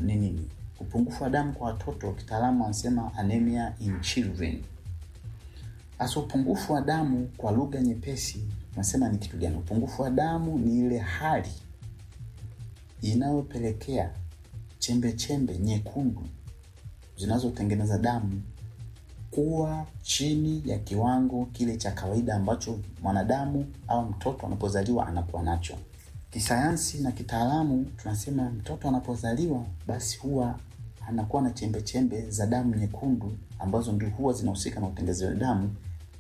ni nini? Upungufu wa damu kwa watoto, kitaalamu wanasema anemia in children. Hasa upungufu wa damu kwa lugha nyepesi tunasema ni kitu gani? Upungufu wa damu ni ile hali inayopelekea chembe chembe nyekundu zinazotengeneza damu kuwa chini ya kiwango kile cha kawaida ambacho mwanadamu au mtoto anapozaliwa anakuwa nacho. Kisayansi na kitaalamu tunasema mtoto anapozaliwa basi huwa anakuwa na chembe chembe za damu nyekundu ambazo ndio huwa zinahusika na utengenezaji wa damu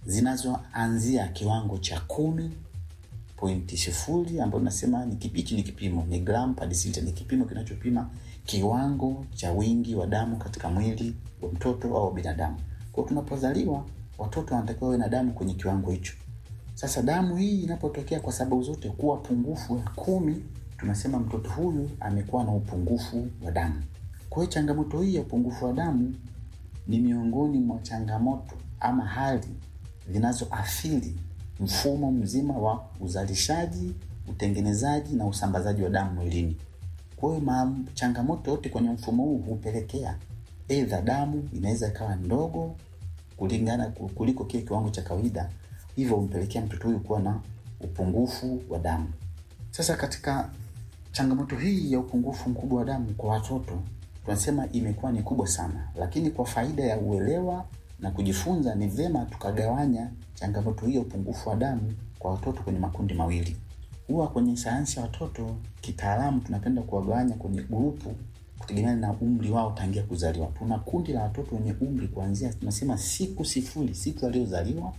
zinazoanzia kiwango cha kumi pointi sifuri ambayo nasema ni kipichi ni kipimo ni gram per deciliter, ni kipimo kinachopima kiwango cha wingi wa damu katika mwili wa mtoto au binadamu. Kwa tunapozaliwa watoto wanatakiwa wawe na damu kwenye kiwango hicho. Sasa damu hii inapotokea kwa sababu zote kuwa pungufu ya kumi, tunasema mtoto huyu amekuwa na upungufu wa damu. Kwa hiyo changamoto hii ya upungufu wa damu ni miongoni mwa changamoto ama hali zinazoathiri mfumo mzima wa uzalishaji, utengenezaji na usambazaji wa damu mwilini. Kwa hiyo changamoto yote kwenye mfumo huu hupelekea aidha damu inaweza ikawa ndogo kulingana kuliko kile kiwango cha kawaida, hivyo humpelekea mtoto huyu kuwa na upungufu wa damu. Sasa katika changamoto hii ya upungufu mkubwa wa damu kwa watoto tunasema imekuwa ni kubwa sana, lakini kwa faida ya uelewa na kujifunza, ni vyema tukagawanya changamoto hii ya upungufu wa damu kwa watoto kwenye makundi mawili. Huwa kwenye sayansi ya watoto kitaalamu tunapenda kuwagawanya kwenye grupu kutegemeana na umri wao tangia kuzaliwa. Tuna kundi la watoto wenye umri kuanzia tunasema siku sifuri, siku aliyozaliwa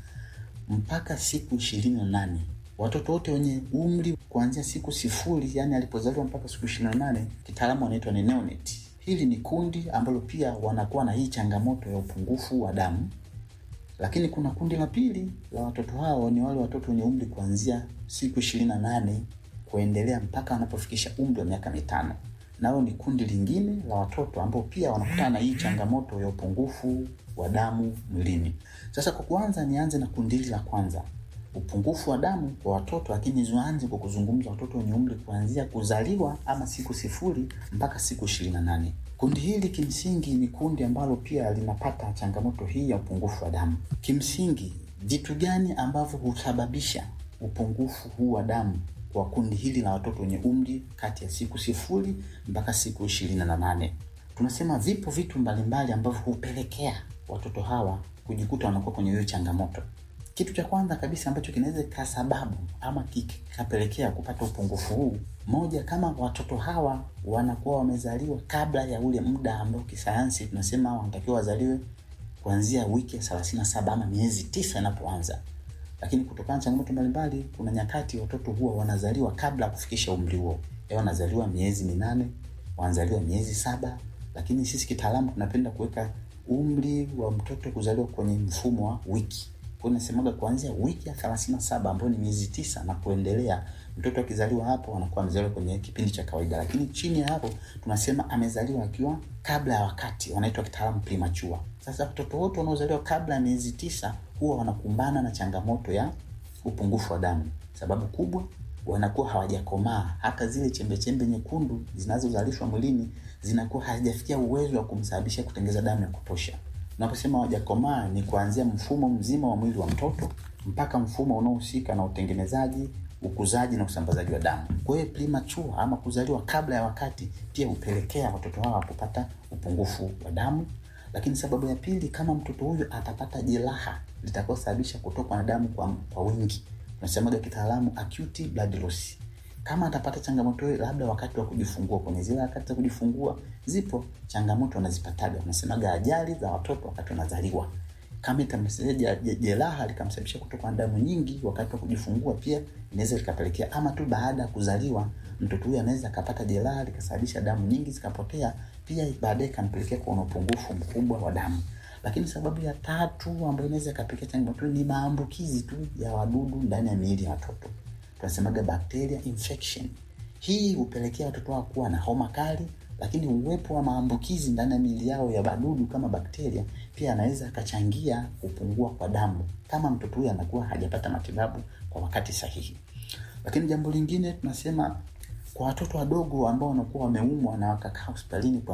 mpaka siku ishirini na nane. Watoto wote wenye umri kuanzia siku sifuri, yani alipozaliwa mpaka siku ishirini na nane, kitaalamu wanaitwa ni neonate. Hili ni kundi ambalo pia wanakuwa na hii changamoto ya upungufu wa damu, lakini kuna kundi la pili la watoto hao ni wale watoto wenye umri kuanzia siku ishirini na nane kuendelea mpaka wanapofikisha umri wa miaka mitano nao ni kundi lingine la watoto ambao pia wanakutana na hii changamoto ya upungufu wa damu mwilini. Sasa kwa kuanza, nianze na kundi hili la kwanza, upungufu wa damu kwa watoto, lakini nianze kwa kuzungumza watoto wenye umri kuanzia kuzaliwa ama siku sifuri mpaka siku ishirini na nane. Kundi hili kimsingi ni kundi ambalo pia linapata changamoto hii ya upungufu wa damu. Kimsingi, vitu gani ambavyo husababisha upungufu huu wa damu kwa kundi hili la watoto wenye umri kati ya siku sifuri mpaka siku ishirini na nane. Tunasema vipo vitu mbalimbali ambavyo hupelekea watoto hawa kujikuta wanakuwa kwenye hiyo changamoto. Kitu cha kwanza kabisa ambacho kinaweza ka sababu ama kikapelekea kupata upungufu huu, moja, kama watoto hawa wanakuwa wamezaliwa kabla ya ule muda ambao kisayansi tunasema wanatakiwa wazaliwe kuanzia wiki ya thelathini na saba ama miezi tisa inapoanza lakini kutokana na changamoto mbalimbali, kuna nyakati watoto huwa wanazaliwa kabla ya kufikisha umri huo, wanazaliwa miezi minane, wanazaliwa miezi saba, lakini sisi kitaalamu tunapenda kuweka umri wa mtoto kuzaliwa kwenye mfumo wa wiki. Kwa hiyo nasemaga kuanzia wiki ya thelathini na saba ambayo ni miezi tisa na kuendelea, mtoto akizaliwa hapo anakuwa amezaliwa kwenye kipindi cha kawaida, lakini chini ya hapo tunasema amezaliwa akiwa kabla ya wakati, wanaitwa kitaalamu premature. Sasa watoto wote wanaozaliwa kabla ya miezi tisa huwa wanakumbana na changamoto ya upungufu wa damu. Sababu kubwa, wanakuwa hawajakomaa, hata zile chembe chembe nyekundu zinazozalishwa mwilini zinakuwa hazijafikia uwezo wa kumsababisha kutengeza damu ya kutosha. Tunaposema hawajakomaa ni kuanzia mfumo mzima wa mwili wa mtoto mpaka mfumo unaohusika na utengenezaji, ukuzaji na usambazaji wa damu. Kwa hiyo premature ama kuzaliwa kabla ya wakati pia hupelekea watoto hawa kupata upungufu wa damu. Lakini sababu ya pili, kama mtoto huyu atapata jeraha litakayosababisha kutokwa na damu kwa, kwa wingi, tunasemaga kitaalamu acute blood loss. Kama atapata changamoto hiyo, labda wakati wa kujifungua, kwenye zile wakati za kujifungua zipo changamoto wanazipataga, tunasemaga ajali za watoto wakati wanazaliwa. Kama itamsababisha jeraha likamsababisha kutokwa na damu nyingi wakati wa kujifungua, pia inaweza likapelekea, ama tu baada ya kuzaliwa, mtoto huyu anaweza akapata jeraha likasababisha damu nyingi zikapotea, pia baadaye ikampelekea kuwa na upungufu mkubwa wa damu. Lakini sababu ya tatu ambayo inaweza ikapelekea changamoto ni maambukizi tu ya wadudu ndani ya miili ya watoto, tunasemaga bacteria infection. Hii hupelekea watoto wao kuwa na homa kali, lakini uwepo wa maambukizi ndani ya miili yao ya wadudu kama bakteria pia anaweza akachangia kupungua kwa damu kama mtoto huyu anakuwa hajapata matibabu kwa wakati sahihi. Lakini jambo lingine tunasema kwa watoto wadogo ambao wanakuwa wameumwa na wakakaa hospitalini kwa